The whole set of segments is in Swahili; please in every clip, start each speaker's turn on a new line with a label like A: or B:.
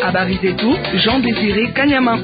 A: Habari zetu Jean Desire Kanyama.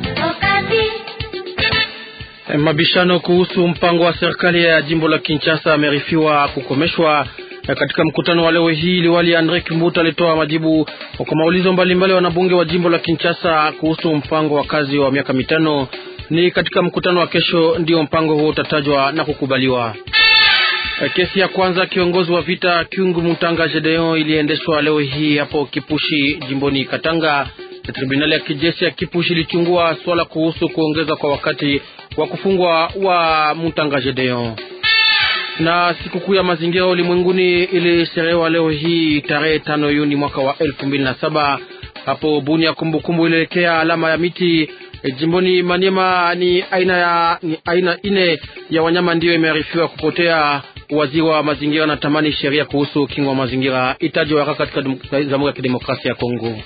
B: Mabishano kuhusu mpango wa serikali ya jimbo la Kinshasa amerifiwa kukomeshwa. Katika mkutano wa leo hii, liwali Andre Kimbuta alitoa majibu kwa maulizo mbalimbali wanabunge wa jimbo la Kinshasa kuhusu mpango wa kazi wa miaka mitano. Ni katika mkutano wa kesho ndio mpango huo utatajwa na kukubaliwa. Kesi ya kwanza kiongozi wa vita Kyungu Mutanga Gedeon iliendeshwa leo hii hapo Kipushi jimboni Katanga. Tribunali ya kijeshi ya Kipushi ilichungua swala kuhusu kuongeza kwa wakati wa kufungwa wa Mutanga Gedeon. Na sikukuu ya mazingira ulimwenguni ilisherehewa leo hii tarehe tano Juni mwaka wa elfu mbili na saba hapo Bunia. Kumbukumbu ilielekea alama ya miti E, jimboni Maniema ni aina ya ni aina ine ya wanyama ndiyo imearifiwa kupotea. Waziri wa mazingira na tamani sheria kuhusu kingo wa mazingira itajwa haraka katika Jamhuri ya Kidemokrasia ya Kongo.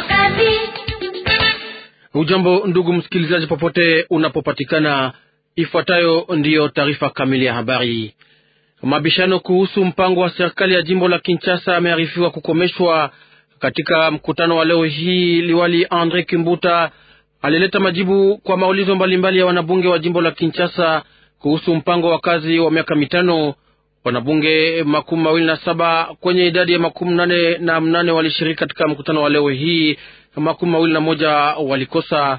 B: Ujambo ndugu msikilizaji, popote unapopatikana, ifuatayo ndiyo taarifa kamili ya habari. Mabishano kuhusu mpango wa serikali ya jimbo la Kinshasa yamearifiwa kukomeshwa. Katika mkutano wa leo hii, liwali Andre Kimbuta alileta majibu kwa maulizo mbalimbali ya wanabunge wa jimbo la Kinshasa kuhusu mpango wa kazi wa miaka mitano. Wanabunge makumi mawili na saba kwenye idadi ya makumi nane na mnane walishiriki katika mkutano wa leo hii, makumi mawili na moja walikosa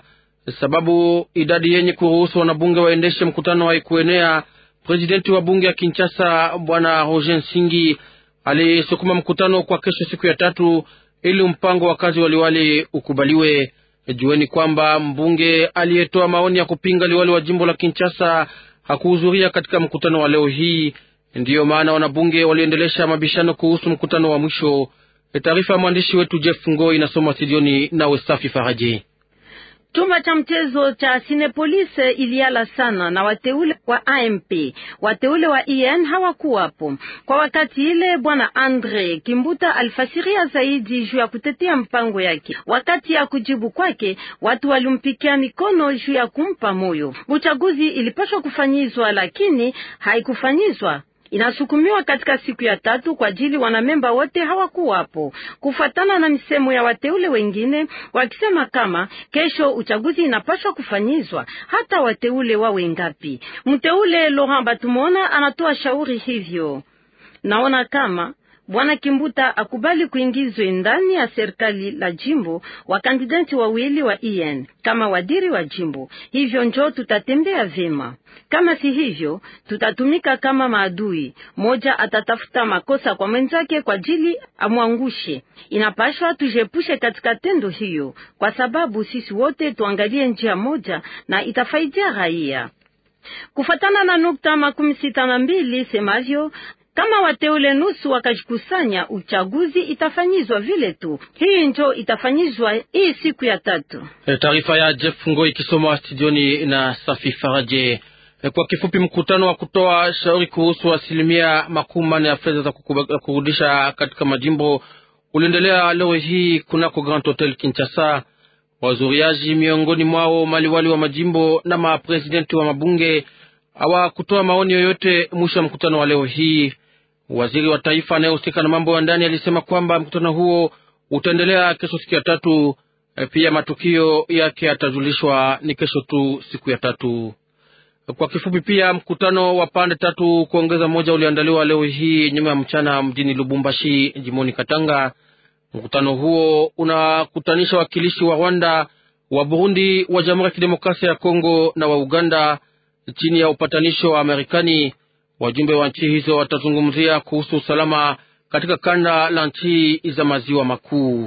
B: sababu idadi yenye kuruhusu wanabunge waendeshe mkutano haikuenea. Presidenti wa bunge ya Kinshasa bwana Roger Nsingi alisukuma mkutano kwa kesho, siku ya tatu, ili mpango wa kazi waliwali ukubaliwe. Jueni kwamba mbunge aliyetoa maoni ya kupinga liwali wa jimbo la Kinshasa hakuhudhuria katika mkutano wa leo hii. Ndiyo maana wanabunge waliendelesha mabishano kuhusu mkutano wa mwisho. Taarifa ya mwandishi wetu Jeff Ngoi inasoma studioni na Westafi Faraji.
C: Chumba cha mchezo cha Cinepolis iliala sana na wateule wa AMP. Wateule wa IN hawakuwapo kwa wakati ile. Bwana Andre Kimbuta alifasiria zaidi juu ya kutetea mpango yake. Wakati ya kujibu kwake, watu walimpikia mikono juu ya kumpa moyo. Uchaguzi ilipaswa kufanyizwa, lakini haikufanyizwa inasukumiwa katika siku ya tatu kwa ajili wanamemba wote hawakuwapo, kufuatana na misemo ya wateule wengine wakisema kama kesho uchaguzi inapaswa kufanyizwa hata wateule wawe ngapi. Mteule Laurent Batumona anatoa shauri hivyo. Naona kama Bwana Kimbuta akubali kuingizwe ndani ya serikali la jimbo wakandidati wawili wa IN kama wadiri wa jimbo. Hivyo njo tutatembea vema. Kama si hivyo, tutatumika kama maadui. Moja atatafuta makosa kwa mwenzake kwa ajili amwangushe. Inapashwa tujepushe katika tendo hiyo, kwa sababu sisi wote tuangalie njia moja na itafaidia raia. Kufatana na nukta makumi sita na mbili semavyo kama wateule nusu wakajikusanya, uchaguzi itafanyizwa vile tu. Hii njo itafanyizwa hii siku ya tatu.
B: E, taarifa ya Jeff Ngo ikisoma studioni na Safi Faraje. E, kwa kifupi, mkutano wa kutoa shauri kuhusu asilimia makumi manne ya fedha za kurudisha katika majimbo uliendelea leo hii kunako Grand Hotel Kinshasa. Wazuriaji miongoni mwao maliwali wa majimbo na mapresidenti wa mabunge hawakutoa maoni yoyote mwisho wa mkutano wa leo hii. Waziri wa taifa anayehusika na mambo ya ndani alisema kwamba mkutano huo utaendelea kesho, siku ya tatu. Pia matukio yake yatajulishwa ni kesho tu, siku ya tatu. Kwa kifupi, pia mkutano wa pande tatu kuongeza moja uliandaliwa leo hii nyuma ya mchana mjini Lubumbashi, jimoni Katanga. Mkutano huo unakutanisha wakilishi wa Rwanda, wa Burundi, wa Jamhuri ya Kidemokrasia ya Kongo na wa Uganda chini ya upatanisho wa Marekani. Wajumbe wa nchi hizo watazungumzia kuhusu usalama katika kanda la nchi za maziwa makuu.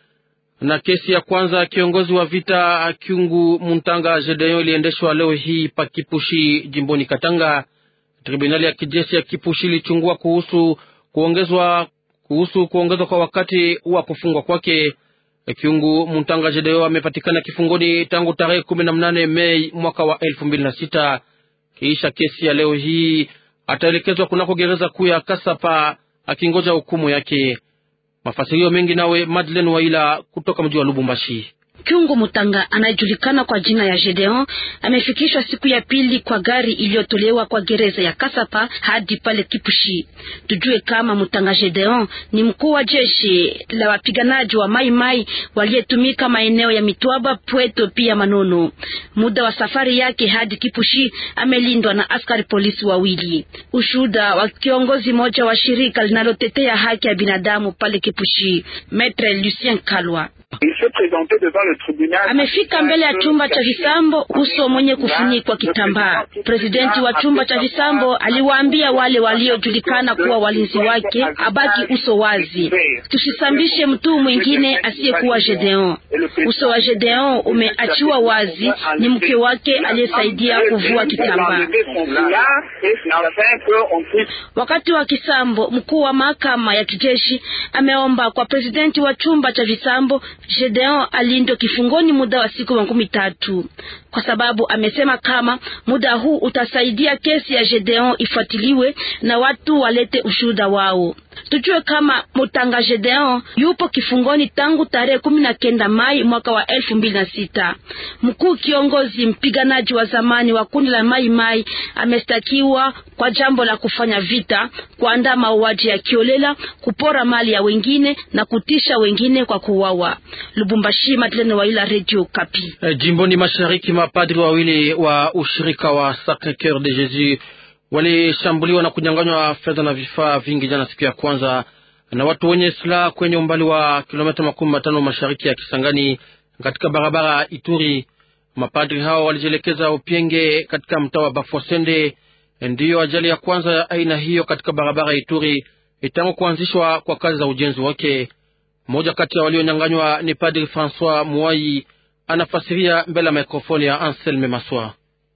B: Na kesi ya kwanza kiongozi wa vita Kyungu Muntanga Gedeon iliendeshwa leo hii pa Kipushi, jimboni Katanga. Tribunali ya kijeshi ya Kipushi ilichungua kuhusu kuongezwa kuhusu kuongezwa kwa wakati wa kufungwa kwake. Kyungu Muntanga Gedeon amepatikana kifungoni tangu tarehe kumi na mnane Mei mwaka wa elfu mbili na sita. Kisha kesi ya leo hii ataelekezwa kunako gereza kuu ya Kasapa akingoja hukumu yake. Mafasirio mengi nawe Madeleine Waila kutoka mji wa Lubumbashi.
D: Kyungo Mutanga anayejulikana kwa jina ya Gedeon amefikishwa siku ya pili kwa gari iliyotolewa kwa gereza ya Kasapa hadi pale Kipushi. Tujue kama Mutanga Gedeon ni mkuu wa jeshi la wapiganaji wa Mai Mai waliyetumika maeneo ya Mitwaba, Pweto pia Manono. Muda wa safari yake hadi Kipushi amelindwa na askari polisi wawili. Ushuhuda wa kiongozi mmoja wa shirika linalotetea haki ya binadamu pale Kipushi, Maitre Lucien Kalwa amefika mbele ya chumba cha visambo, uso mwenye kufunikwa kitambaa. Presidenti wa chumba cha visambo aliwaambia wale waliojulikana kuwa walinzi wake abaki uso wazi, tusisambishe mtu mwingine asiyekuwa Gedeon. Uso wa Gedeon umeachiwa wazi, ni mke wake aliyesaidia kuvua kitambaa. Wakati wa kisambo, mkuu wa mahakama ya kijeshi ameomba kwa presidenti wa chumba cha visambo Gedeon alindwe kifungoni muda wa siku makumi tatu kwa sababu amesema kama muda huu utasaidia kesi ya Gedeon ifuatiliwe na watu walete ushuhuda wao. Tujue kama Mutanga Gedeon yupo kifungoni tangu tarehe kumi na kenda Mai mwaka wa elfu mbili na sita. Mkuu kiongozi mpiganaji wa zamani wa kundi la Mai Mai amestakiwa kwa jambo la kufanya vita, kuandaa mauaji ya kiolela, kupora mali ya wengine na kutisha wengine kwa kuuawa. Lubumbashi, Madeleine Waila, Radio Kapi.
B: E, jimboni mashariki mapadri wawili wa ushirika wa Sacre Coeur de Jesus walishambuliwa na kunyanganywa fedha na vifaa vingi jana siku ya kwanza na watu wenye silaha kwenye umbali wa kilomita makumi matano mashariki ya Kisangani katika barabara Ituri. Mapadri hao walijielekeza Upienge katika mtaa wa Bafwasende. Ndiyo ajali ya kwanza ya aina hiyo katika barabara Ituri tangu kuanzishwa kwa kazi za ujenzi wake. Mmoja kati ya walionyanganywa ni Padri Francois Muai, anafasiria mbele ya mikrofoni ya Anselme Maswa.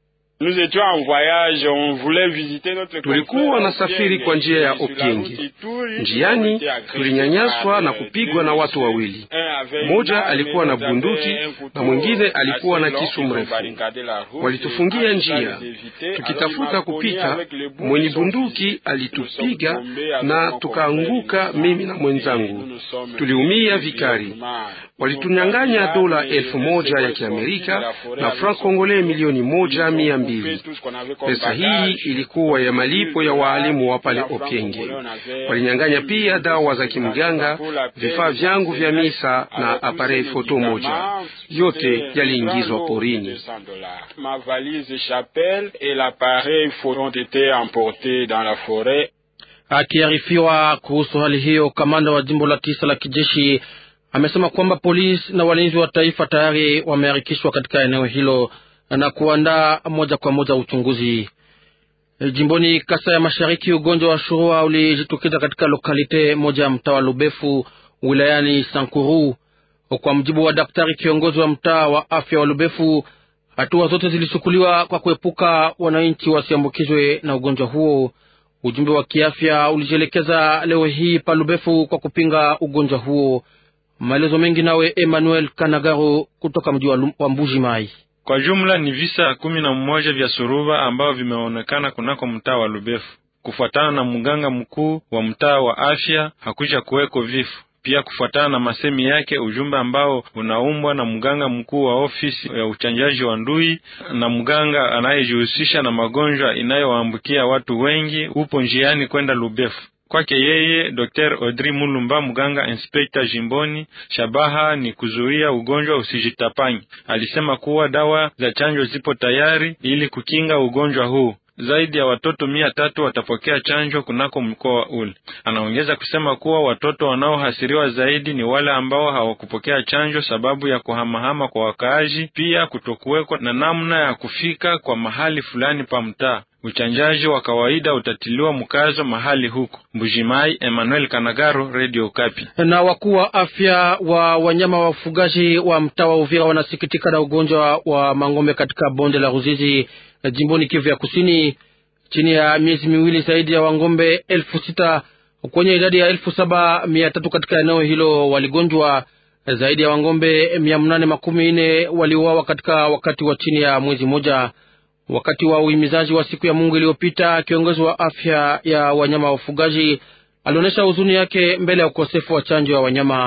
E: Tulikuwa na safiri kwa njia ya Opienge. Njiani tulinyanyaswa na kupigwa na watu wawili, mmoja alikuwa na bunduki na mwingine alikuwa na kisu mrefu. Walitufungia njia, tukitafuta kupita. Mwenye bunduki alitupiga na tukaanguka, mimi na mwenzangu tuliumia vikali. Walitunyang'anya dola elfu moja ya Kiamerika na franc congolais milioni moja mia mbili. Pesa hii ilikuwa ya malipo ya waalimu wa pale Opienge. Walinyang'anya pia dawa za kimganga, vifaa vyangu vya misa na aparei foto moja, yote yaliingizwa porini.
B: Akiarifiwa kuhusu hali hiyo, kamanda wa jimbo la tisa la kijeshi amesema kwamba polisi na walinzi wa taifa tayari wameharikishwa katika eneo hilo na kuandaa moja kwa moja uchunguzi. Jimboni Kasa ya Mashariki, ugonjwa wa shurua ulijitokeza katika lokalite moja ya mtaa wa Lubefu wilayani Sankuru. Kwa mjibu wa daktari kiongozi wa mtaa wa afya wa Lubefu, hatua zote zilichukuliwa kwa kuepuka wananchi wasiambukizwe na ugonjwa huo. Ujumbe wa kiafya ulijielekeza leo hii pa Lubefu kwa kupinga ugonjwa huo. Maelezo mengi nawe Emmanuel Kanagaro kutoka mji wa Mbuji Mai.
F: Kwa jumla ni visa kumi na mmoja vya suruba ambao vimeonekana kunako mtaa wa Lubefu. Kufuatana na mganga mkuu wa mtaa wa afya, hakuja kuweko vifo. Pia kufuatana na masemi yake, ujumbe ambao unaumbwa na mganga mkuu wa ofisi ya uchanjaji wa ndui na mganga anayejihusisha na magonjwa inayowaambukia watu wengi upo njiani kwenda Lubefu. Kwake yeye Dr. Audrey Mulumba, mganga inspekta jimboni, shabaha ni kuzuia ugonjwa usijitapanyi. Alisema kuwa dawa za chanjo zipo tayari ili kukinga ugonjwa huu. Zaidi ya watoto mia tatu watapokea chanjo kunako mkoa ule. Anaongeza kusema kuwa watoto wanaohasiriwa zaidi ni wale ambao hawakupokea chanjo sababu ya kuhamahama kwa wakaaji, pia kutokuwekwa na namna ya kufika kwa mahali fulani pa mtaa. Uchanjaji wa kawaida utatiliwa mkazo mahali huko. Mbujimai, Emmanuel Kanagaro, Radio Kapi.
B: Na wakuu wa afya wa wanyama wa ufugaji wa mtaa wa Uvira wanasikitika na ugonjwa wa mang'ombe katika bonde la Ruzizi jimboni Kivu ya Kusini. Chini ya miezi miwili, zaidi ya wang'ombe elfu sita kwenye idadi ya elfu saba mia tatu katika eneo hilo waligonjwa. Zaidi ya wang'ombe mia mnane makumi nne waliuawa katika wakati wa chini ya mwezi mmoja. Wakati wa uhimizaji wa siku ya Mungu iliyopita, kiongozi wa afya ya wanyama wa ufugaji alionyesha huzuni yake mbele ya ukosefu wa chanjo ya wanyama.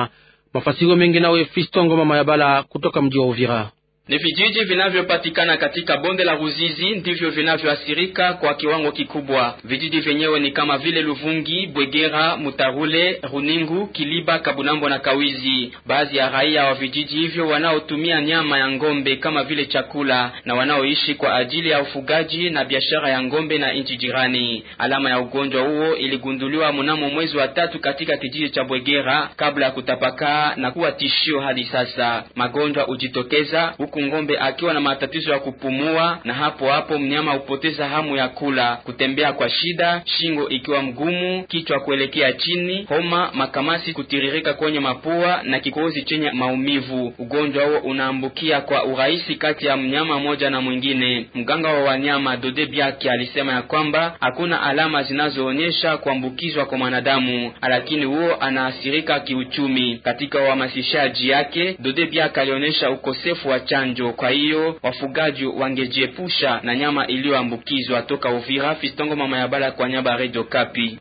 B: Mafasiro mengi nawe Fistongo mama ya Bala kutoka mji wa Uvira.
G: Ni vijiji vinavyopatikana katika bonde la Ruzizi ndivyo vinavyoathirika kwa kiwango kikubwa. Vijiji vyenyewe ni kama vile Luvungi, Bwegera, Mutarule, Runingu, Kiliba, Kabunambo na Kawizi. Baadhi ya raia wa vijiji hivyo wanaotumia nyama ya ngombe kama vile chakula na wanaoishi kwa ajili ya ufugaji na biashara ya ngombe na nchi jirani. Alama ya ugonjwa huo iligunduliwa mnamo mwezi wa tatu katika kijiji cha Bwegera kabla ya kutapakaa na kuwa tishio hadi sasa. Magonjwa hujitokeza huku ngombe akiwa na matatizo ya kupumua, na hapo hapo mnyama hupoteza hamu ya kula, kutembea kwa shida, shingo ikiwa mgumu, kichwa kuelekea chini, homa, makamasi kutiririka kwenye mapua na kikohozi chenye maumivu. Ugonjwa huo unaambukia kwa urahisi kati ya mnyama mmoja na mwingine. Mganga wa wanyama Dode Biaki alisema ya kwamba hakuna alama zinazoonyesha kuambukizwa kwa mwanadamu, lakini huo anaathirika kiuchumi. Katika uhamasishaji yake, Dode Biaki alionyesha ukosefu wa chanjo. Kwa hiyo wafugaji wangejiepusha na nyama iliyoambukizwa. Toka Uvira, Fistongo mama ya Bala kwa nyaba Radio Kapi.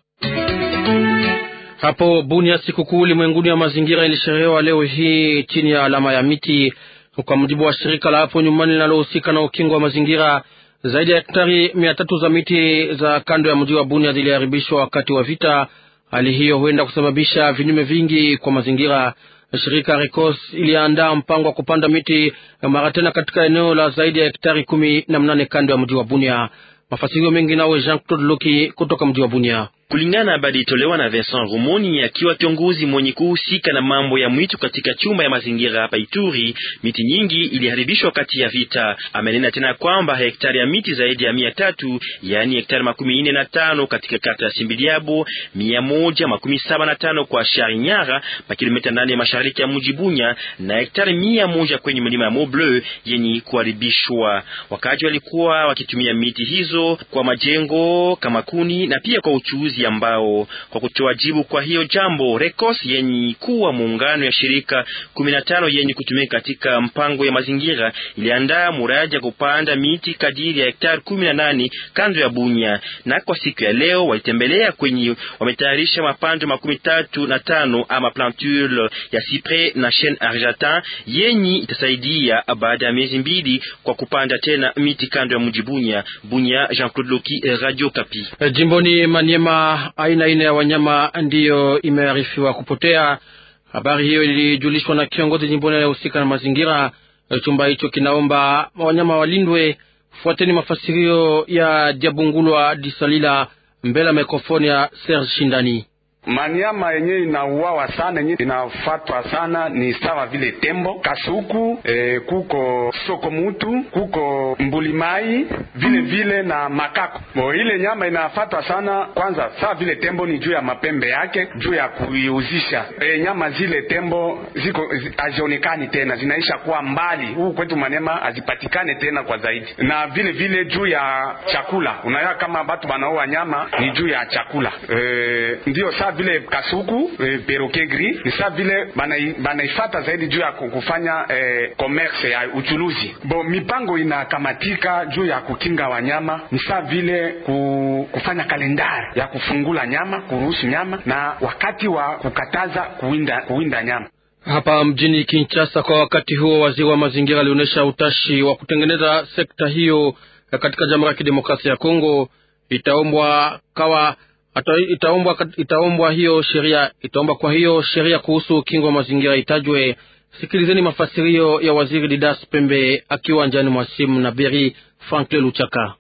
B: Hapo Bunia, sikukuu ulimwenguni ya mazingira ilisherehewa leo hii chini ya alama ya miti. Kwa mujibu wa shirika la hapo nyumbani linalohusika na ukingo wa mazingira, zaidi ya hektari mia tatu za miti za kando ya mji wa Bunia ziliharibishwa wakati wa vita. Hali hiyo huenda kusababisha vinyume vingi kwa mazingira. Shirika Recos iliandaa mpango wa kupanda miti mara tena katika eneo la zaidi ya hektari kumi na mnane kando ya mji wa Bunia. Mafasirio mengi nawe Jean Claude Loki kutoka mji wa Bunia.
H: Kulingana na habari itolewa na Vincent Rumoni akiwa kiongozi mwenye kuhusika na mambo ya mwitu katika chumba ya mazingira hapa Ituri, miti nyingi iliharibishwa kati ya vita. Amenena tena kwamba hektari ya miti zaidi ya mia tatu yaani hektari makumi nne na tano katika kata ya Simbiliabo, mia moja makumi saba na tano kwa Sharinyara pa kilomita nane mashariki ya mji Bunya, na hektari mia moja kwenye milima ya Mont Bleu yenye kuharibishwa. Wakaji walikuwa wakitumia miti hizo kwa majengo kama kuni na pia kwa uchuuzi ambao kwa kutoa jibu kwa hiyo jambo Recos yenye kuwa muungano ya shirika kumi na tano yenye kutumika katika mpango ya mazingira iliandaa muradi ya kupanda miti kadiri ya hektari kumi na nane kando ya Bunya, na kwa siku ya leo walitembelea kwenye wametayarisha mapando makumi tatu na tano ama plantule ya cypres na chene argentin yenye itasaidia baada ya miezi mbili kwa kupanda tena miti kando ya mji Bunya. Bunya, Jean Claude Loki, Radio Kapi.
B: Jimboni Maniema aina ine ya wanyama ndiyo imearifiwa kupotea. Habari hiyo ilijulishwa na kiongozi jimboni anayehusika na mazingira. Chumba hicho kinaomba wanyama walindwe. Fuateni mafasirio ya Diabungulwa Disalila mbele ya mikrofoni ya Serge Shindani.
I: Manyama yenye inauawa sana yenye inafatwa sana ni sawa vile tembo, kasuku, e, kuko soko mutu, kuko mbulimai vile vile na makako. Bo ile nyama inafatwa sana kwanza, sawa vile tembo ni juu ya mapembe yake, juu ya kuiuzisha. E, nyama zile tembo ziko hazionekani tena, zinaisha kuwa mbali. Huku kwetu Manyema hazipatikane tena kwa zaidi, na vile vile juu ya chakula. Unaona kama batu banaoa nyama ni juu ya chakula e, ndio sawa vile kasuku e, perroquet gris ni saa vile banaifata bana zaidi juu ya kufanya e, commerce ya uchuluzi. Bo mipango inakamatika juu ya kukinga wanyama ni saa vile ku, kufanya kalendari ya kufungula nyama, kuruhusu nyama na wakati wa kukataza kuwinda, kuwinda nyama.
B: Hapa mjini Kinshasa, kwa wakati huo, waziri wa mazingira alionyesha utashi wa kutengeneza sekta hiyo katika Jamhuri ya Kidemokrasia ya Kongo. Itaombwa kawa itaombwa itaombwa hiyo sheria itaomba kwa hiyo sheria kuhusu ukingo wa mazingira itajwe. Sikilizeni mafasirio ya waziri Didas Pembe akiwa njiani mwa simu na Beri Franklin Luchaka.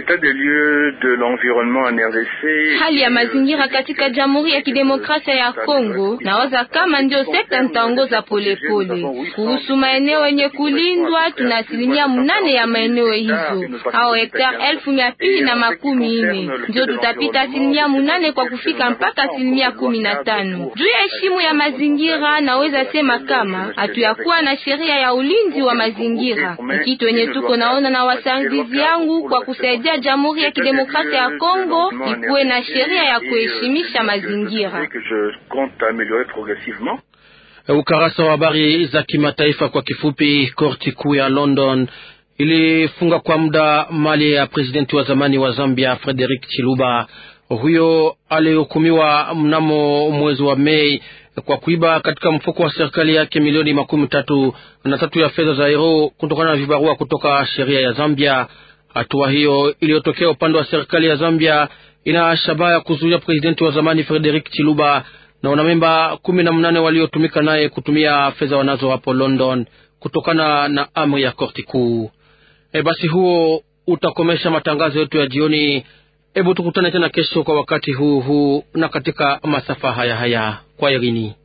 J: Hali ya mazingira katika Jamhuri ya Kidemokrasia ya Kongo nawaza kama ndio sekta nitaongoza polepole. Kuhusu maeneo yenye kulindwa, tuna asilimia mnane ya maeneo hizo au hektari elfu mia pili na makumi nne ndio tutapita asilimia mnane kwa kufika mpaka asilimia kumi na tano juu ya heshimu ya mazingira. Naweza sema kama hatuyakuwa na sheria ya ulinzi wa mazingira, kitu yenye tuko naona na wasaidizi yangu kwa kusaidia Jamhuri ya Kidemokrasia ya Kongo ikuwe na sheria ya kuheshimisha mazingira.
B: Ukarasa wa habari za kimataifa kwa kifupi. Korti kuu ya London ilifunga kwa muda mali ya presidenti wa zamani wa Zambia Frederick Chiluba. Huyo alihukumiwa mnamo mwezi wa Mei kwa kuiba katika mfuko wa serikali yake milioni makumi tatu na tatu ya fedha za euro kutokana na vibarua kutoka sheria ya Zambia. Hatua hiyo iliyotokea upande wa serikali ya Zambia ina shabaha ya kuzuia presidenti wa zamani Frederick Chiluba na wanamemba kumi na mnane waliotumika naye kutumia fedha wanazo hapo London kutokana na amri ya korti kuu. E, basi huo utakomesha matangazo yetu ya jioni. Hebu tukutane tena kesho kwa wakati huu huu na katika masafa haya haya. Kwa irini.